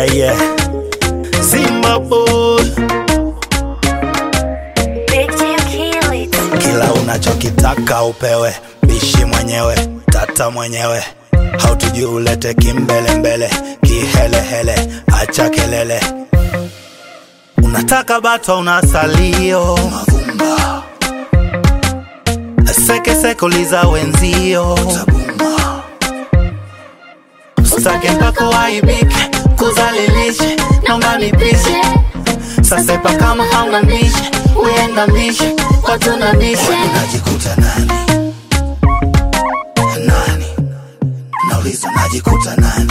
Yeah, yeah. Simba boy. Big Jim kill it. Kila unachokitaka upewe, bishi mwenyewe, tata mwenyewe. Hautujui ulete kimbelembele, kihelehele, acha kelele. Unataka bato una salio mavumba, sekeseke uliza wenzio tabumba. Usitake mpaka waibike, kuzalilishe, naomba nipishe sasepa kama hauna mishe, uenda mishe, watu na mishe. Najikuta nani nani, nauliza najikuta nani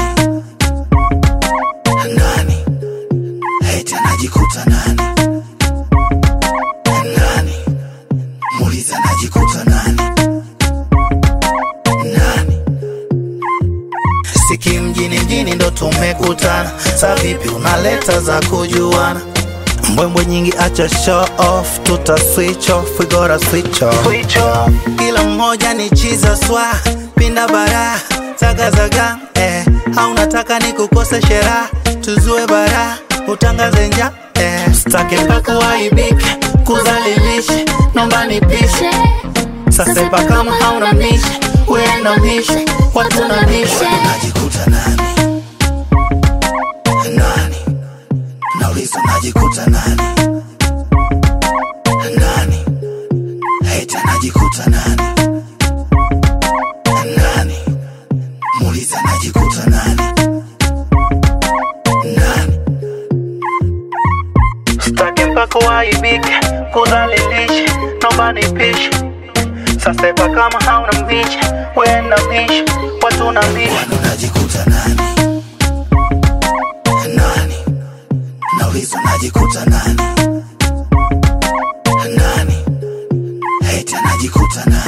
nani, eti anajikuta nani nani, muuliza najikuta nani nani Siki mjini mjini ndo tumekutana, sa vipi unaleta za kujuana? Mbwembwe nyingi acha show off, tuta switch off, we gotta switch off. Switch off. Kila mmoja ni chiza swa, pinda bara, zaga zaga, eh. Au nataka nikukose shera, tuzue bara, utangaze nja, eh. Stake mpaka waibike, kuzalilishe, nomba nipishe. Sasepa kama hauna mishe, uenda mishe, watu na mishe. Najikuta nani nani, nauliza najikuta nani nani, eti anajikuta nani nani, muuliza najikuta nani nani. Sitaki mpaka waibike, kudhalilisha, naomba nipishe. Sasepa kama hauna mbishi, wenda mbishi, watu na mbishi. Unajikuta nani nani, nauliza najikuta nani nani, eti anajikuta nani